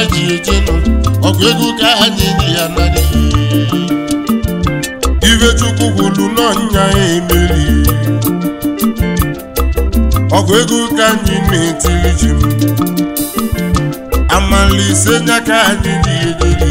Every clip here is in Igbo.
ji eje nụ ọgụ ego ka anyị ji ya narị ife chukwu kwuru n'ọnya ya emeri ọgụ ego ka anyị na-etiri ji m amalise nya ka anyị ji ejeri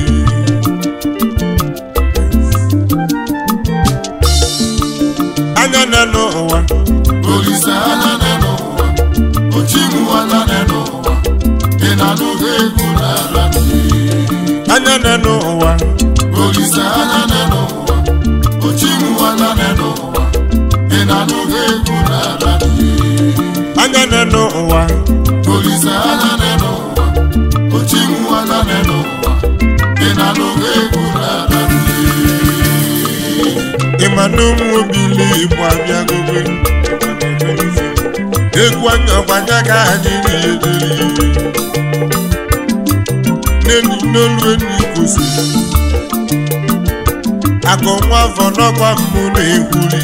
anya na n'ụwa Olise anya nọ n'ụwa, ochimuwa nọ n'ụwa, ị na-anụghị egwu n'ala anya na n'ụwa Olise anya nọ n'ụwa, ochimuwa nọ n'ụwa, ị na-anụghị egwu n'ala anya na n'ụwa Olise anya nọ n'ụwa, ochimuwa nọ n'ụwa, ị na-anụghị egwu n'ala ịma na ụmụ obili igbo abịagogo egwu anya ọgbanya ka anyị na-ederi n'enyi n'olu enyi kwụsịrị akụ nwa afọ n'ọkwa mbụ na-ekwuri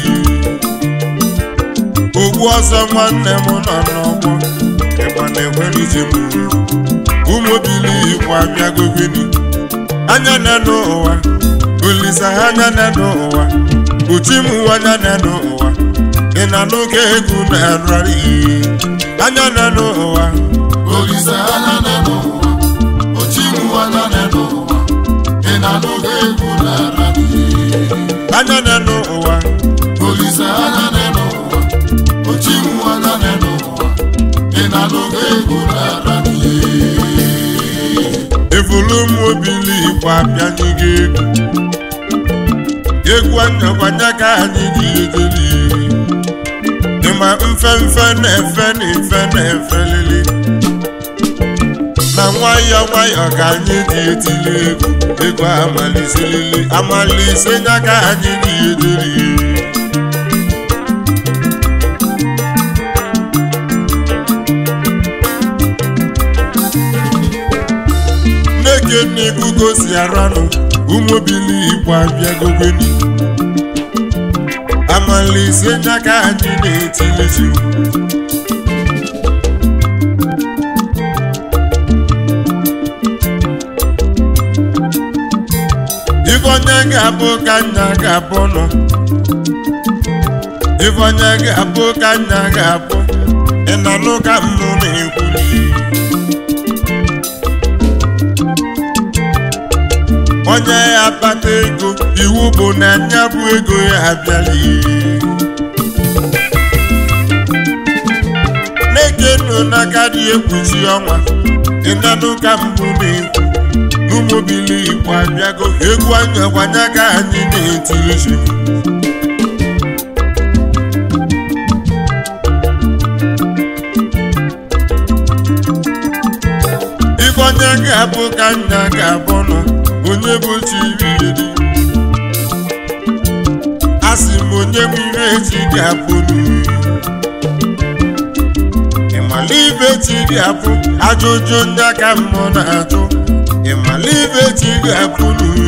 ogbu ọsọ nwanne m nọ n'ọgbọ ịgba na-enwere ije m ụmụ obili igbo abịagogoni anya na n'ụwa olisa anya na n'ụwa uchi m anya na n'ụwa ị na n'oge egwu na-ararị anya na n'ụwa Olise anya nọ n'ụwa, ochimuwa nọ n'ụwa, ị na-anụghị egwu n'ala anya na n'ụwa Olise anya nọ n'ụwa, ochimuwa nọ n'ụwa, ị na-anụghị egwu n'ala evulu m obili igbo abịaghị gị egwu egwu anyakwanya ka anyị ji ejeli ịma mfe mfe na-efe na efe na-efe lili na nwayọ nwayọ ka anyị ji etili egwu egwu amaliselili amalise nya ka anyị ji ejeli Nneke n'ikugo si aranụ ụmụbili igbo abịagogoni amalise nya ka anyị na-etilizi Ifeonye ga-abụ ka nna ga-abụ nọ Ifeonye ga-abụ ka nna ga-abụ ị na-anụ ka mmụ na-ekwuli onye ya akpata ego iwu bụ na nya bụ ego ya abịala na-ekenu n'aka dị ekpuchi ọnwa ịnanụ ka mbụ na-ekwu n'ụmụbili igbo abịago egwu anya gwanya ka anyị na-etirizi ife onye ga-abụ ka nna ga-abụ nọ onye bụ chiriri a sị m onye bụ ire echi ga-abụ n'uri ịmala ibe chi ga-abụ ajụjụ ndị aka mmụọ na-ajụ ịmala ibe chi ga-abụ n'uri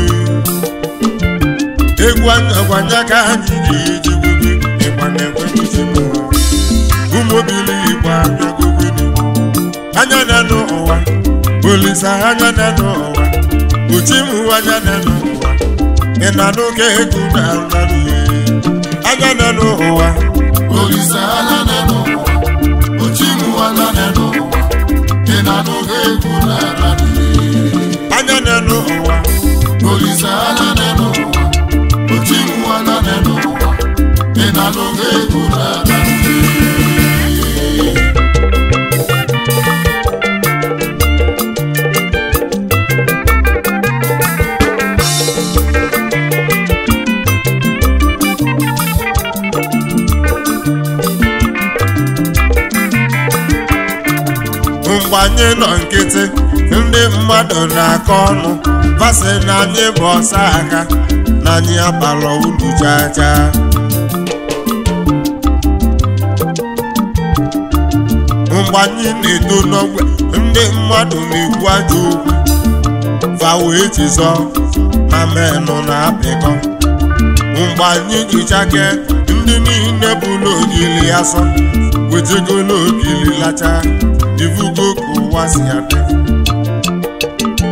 egwu anyagwanya ka anyị ga-eji gwugo ịgba na-ekweghịzi m ụmụbili igbo abịagogoni anya na n'ụwa olisa anya na n'ụwa uchimu anya na n'ụwa ị na n'oge egwu na-arụ anya na n'ụwa Olise anya nọ n'ụwa, ochimuwa nọ n'ụwa, ị na-anụghị egwu n'ala anya na n'ụwa Olise anya nọ n'ụwa, ochimuwa nọ n'ụwa, ị na-anụghị egwu n'ala mgbe anyị nọ nkịtị ndị mmadụ na-akọ ọnụ vasị na anyị bụ ọsa aka na anyị abalọ ulu chaa chaa mgbe anyị na-eto n'ogbe ndị mmadụ na-ekwu ajọ okwu fa wee jizọ na menụ na-apịkọ mgbe anyị ji chake ndị niile bụ n'ogili asọ wetego n'ogili lacha ivugo ka ụwa si adị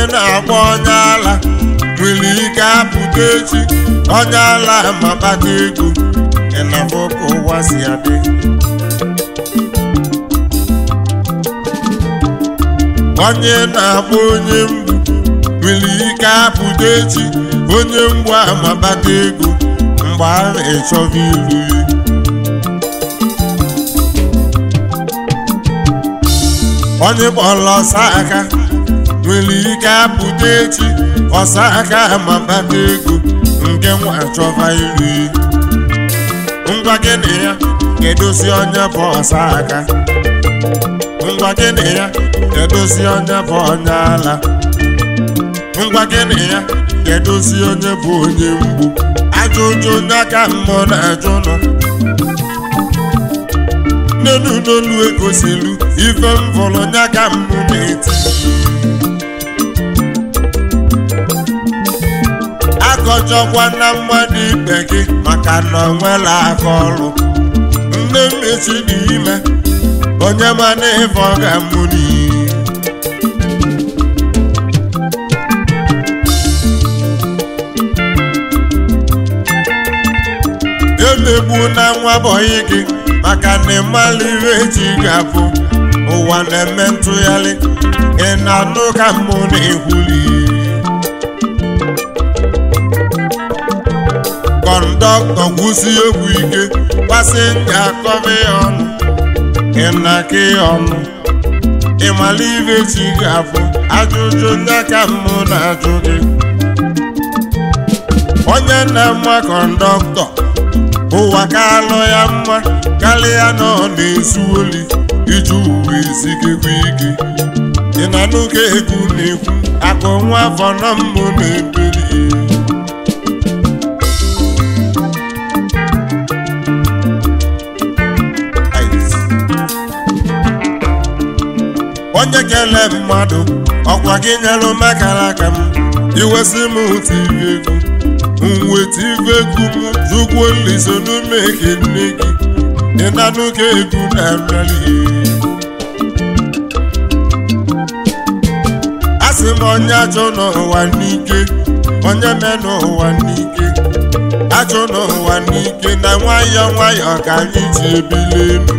na-agba onye ala nwere ike apụta echi onye ala ma kpata ego ịnafọ ka ụwa si adị onye na-agba onye mgbu nwere ike apụta echi onye mgbu ama kpata ego mgbe ahụ ịchọba ilu ya onye kpọrọ ọsa aka nwere ike apụta echi ọsa aka ma kpata ego nke nwa chọba ilu ya ngwa gịnị ya kedozi onye bụ ọsa aka ngwa gịnị ya kedozi onye bụ onye ala ngwa gịnị ya kedozi onye bụ onye mgbu ajụjụ onye aka mmụọ na-ajụ nọ nnenu n'olu egosilu ife m fọrọ onye aka mmụ na-eti akọjọkwa na mmadụ ibe gị maka na ọ nwere aka ọrụ nne mmechi dị ime onye mana ife ọ ga-amụ n'iyi emegbu na nwa bọyị gị maka na ịmala ihe eji ga-abụ ụwa na-eme ntụgharị ị na-anụ ka mmụ na-ekwuli kọndọktọ gwụsi egwu ike pasenja akọba ya ọnụ ị na-aka ya ọnụ ịmala ihe eji ga-abụ ajụjụ ndị aka mmụ na-ajụ gị onye na-ama kọndọktọ ụwa ka alụ ya mma karịa na ọ na-ezu oli iji uwe ezigekwa ike ị na n'oge egwu na-ekwu akụ nwa afọ na mbụ na-ebeli onye kele mmadụ ọkwa gị nyelụ makara aka m iwesị m tiri egwu nweta ife egwu m zụgwo liso n'ume eke nne gị ịnanụ ka egwu na-emeli asị m onye achọ n'ụwa n'ike onye me n'ụwa n'ike achọ n'ụwa n'ike na nwayọọ nwayọọ ka anyị ji ebili elu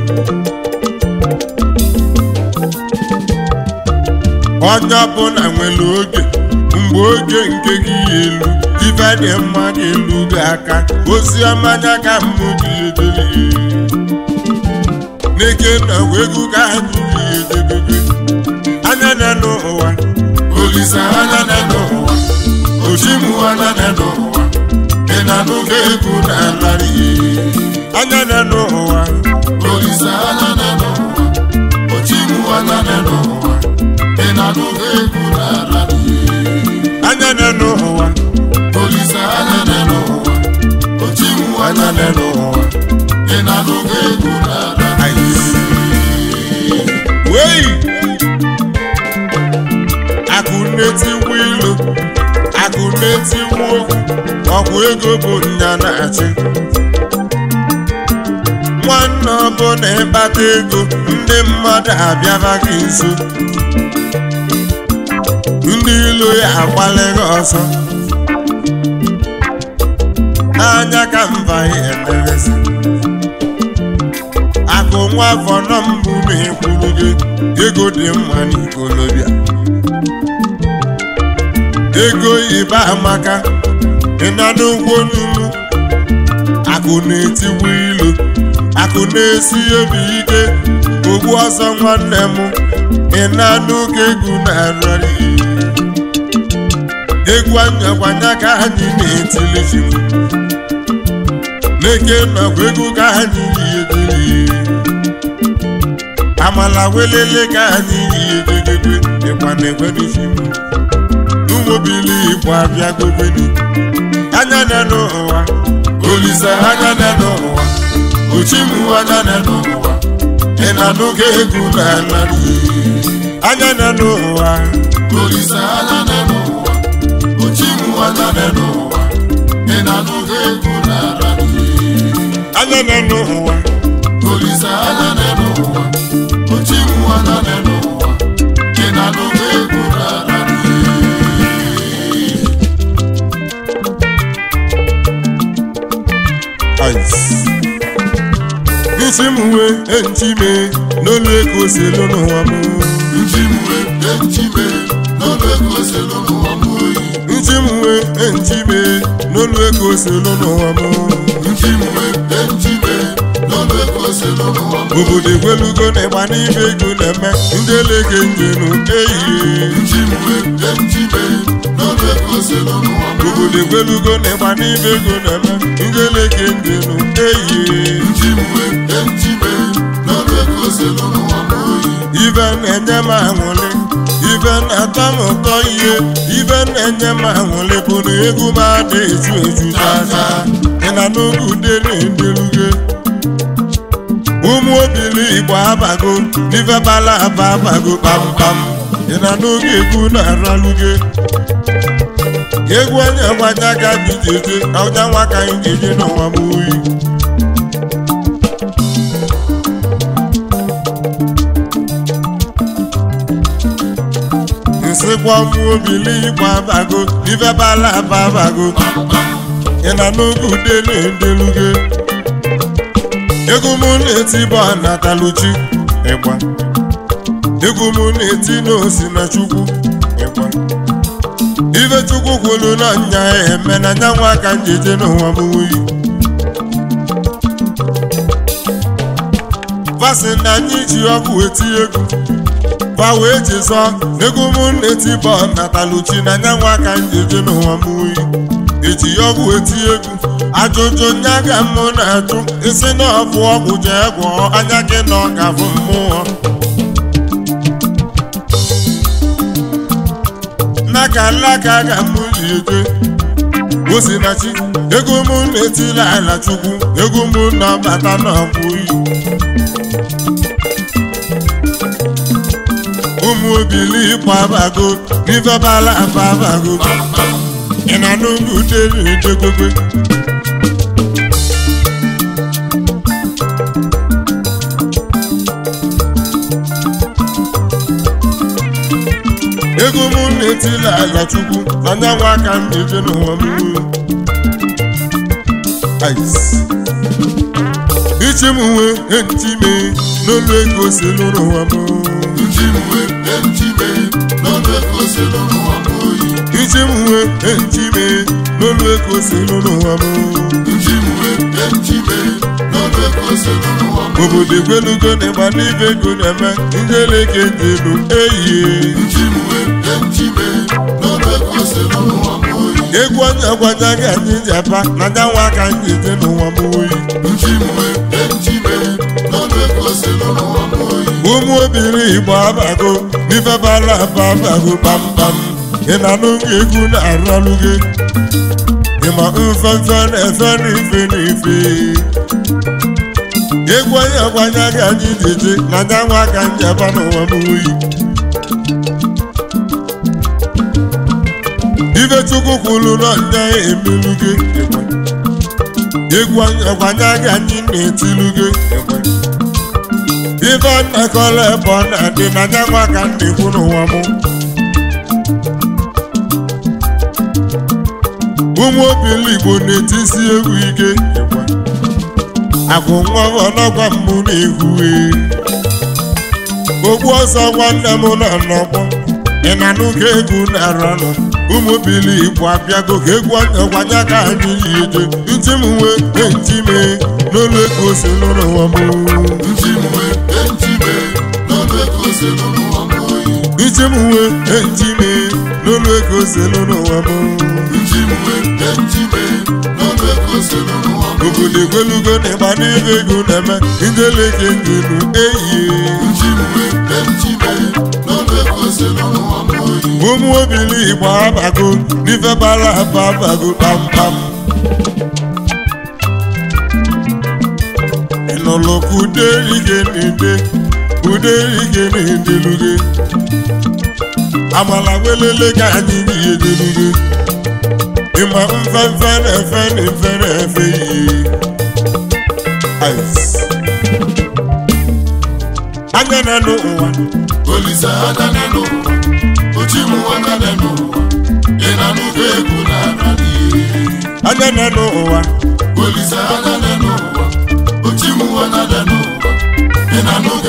onye ọbụla nwere oge mgbe oge nke gị elu ife dị mma ga-elu gị aka ozi ọma anya ka mmụ gị edebe n'eke na egwu ka anyị gị edebebe anya na n'ụwa Olise anya na n'ụwa Ochimu anya na n'ụwa Ị na n'oge egwu na-alarị anya na n'ụwa Olise anya na n'ụwa Ochimu anya na n'ụwa Ị na n'oge egwu na-alarị anya na n'ụwa Olise anya na n'ụwa Ochimu anya na n'ụwa Ị na n'oge egwu na-alarị wei akụ na-etiwu ilu akụ na-etiwu okwu ọgwụ ego bụ nya na-achị nwanne ọbụla ịkpata ego ndị mmadụ abịaba gị nso ndị ilu ya agbalịghị ọsọ n'anya ka mba ya emerezi akụ nwa afọ nọ mbụ na-ekwuru gị ego dị mma n'ikolobịa ego ibe amaka ịna n'ụgwọ n'ugwu akụ na-etiwu ilu akụ na-esi obi ike ogbu ọsọ nwanne m ịna n'oge egwu na-arịrị egwu anyakwanya ka anyị na-etili ji n'eke nakwa egwu ka anyị yi amala welele ka anyị yi edegede ịkwa na-ekwenisi m n'ụmụbili igbo abịa gobeni anya na n'ụwa Olise anya na n'ụwa Ochimu anya na n'ụwa Ị na n'oge egwu na-alarị anya na n'ụwa Olise anya na n'ụwa Ochimu anya na n'ụwa Ị na n'oge egwu na-alarị anya na n'ụwa Olise anya na n'ụwa Ochimu anya na n'ụwa Ị na n'oge egwu na-alarị nchi m wee nchi mee n'olu ego selu n'ụwa m nchi m wee nchi mee n'olu ego selu n'ụwa m oyi nchi m wee nchi mee n'olu ego selu n'ụwa m nchi m wee nchi mee n'olu ego selu n'ụwa m obodo egwelugo na ịgba n'ibe ego na-eme ndị elege njenu ehihie nchi m wee nchi mee n'olu ego selu n'ụwa m obodo egwelugo na ịgba n'ibe ego na-eme ndị elege njenu ehihie nchi m wee nchi mee n'olu ego selu n'ụwa m oyi ibe na-enye m aṅụrị ibe na-atọ m ụtọ ihe ibe na-enye m aṅụrị bụ na egwu m ada eju eju chacha ị na n'oge ude na-endeluge ụmụ obili igbo abago n'ife bala aba abago kpamkpam ị na n'oge egwu na-araluge egwu onye gwaja ka bi jeje ọja nwa ka anyị ga-eje n'ụwa m oyi nsịkwa ụmụ obili igbo abago ife bala aba abago ị na n'oge ude na-endeluge egwu m na-eti bụ nataluchi ịgba egwu m na-eti n'osi na chukwu ịgba ife chukwu kwuru na nya ya eme na nya nwa aka njeje n'ụwa m wuyi vasị na anyị ji ọkụ eti egwu fa wee jizọ egwu m na-eti bụ nataluchi na nya nwa aka njeje n'ụwa m wuyi eji ọgwụ eti egwu ajụjụ nya ga mụ na-ajụ isi na ọbụ ọgwụ jee gwọọ anya gị na ọ ga-abụ mmụọ n'aka alaka ga mụ ji eje osinachi ego mụ na-etila ala chukwu ego mụ na-abata n'ọbụ iyi ụmụ obili ịkpọ abago n'ife bala afa abago ị na n'ugwu dere edegobe ego mụ na-etila ala chukwu na nyanwụ aka m na-eje n'ụwa m Ice. ichi m nwee ntị mee n'olu ego si n'ụwa m nchi m wee nchi mee n'olu ego selu n'ụwa m oyi ichi m nwee ntị mee n'olu ego si n'ụwa m nchi m wee nchi mee n'olu ego selu n'ụwa m obodo egwelugo na ịgba n'ibe ego na-eme ndị eleke ndị elu ehihie nchi m wee nchi mee n'olu ego selu n'ụwa m oyi egwu onye gwanya gị anyị ji apa na nyanwa aka anyị dị n'ụwa m oyi nchi m wee nchi mee n'olu ego selu n'ụwa m oyi ụmụ obiri igbo abago n'ife bara aba abago kpamkpam ị na n'oge egwu na-aralụ gị ịma mfefe na-efe n'ife n'ife egwu onye gwanya gị anyị ji eje na nyanwa aka anyị aba n'ụwa m oyi ife chukwu kwuru na nya emelu gị ịgba. egwu onye gwanya gị anyị na-etilu gị ịgba. ife nnakọla ebe ọ na-adị na nyanwa ka m na-ekwu n'ụwa m ụmụ obili igbo na-etisi egwu ike akụ nwa ọnọgwa mbụ na-ehue ogbu ọsọ nwanne m nọ n'ọgbọ ị na n'ụka egwu na-aranụ ụmụ obili igbo abịago ka egwu ọnyagwanya ka anyị yi eje ntị m wee ntị mee n'ụlọ ego si n'ụwa m nchi m wee nchi mee n'olu ego selu n'ụwa m oyi iji m wee eji mee n'ụlọ ego selu n'ụwa m nchi m wee nchi mee n'olu ego selu n'ụwa m obodo egwelugo na ịgba n'ebe ego na-eme ndị eleke ngenu ehihie nchi m wee nchi mee n'olu ego selu n'ụwa m oyi ụmụ obili igbo abago n'ife bara aba abago kpamkpam ịnụlụ ka uderige na-ede uderige na-edeluge amala welele ka anyị yi edeluge ịma mfefe na-efe na efe na-efe ihe Ice. anya na n'ụwa olise adane n'ụwa ochimu adane n'ụwa ị na n'ụka egwu na-ara n'ihe anya na n'ụwa olise adane n'ụwa ochimu adane n'ụwa na n'oge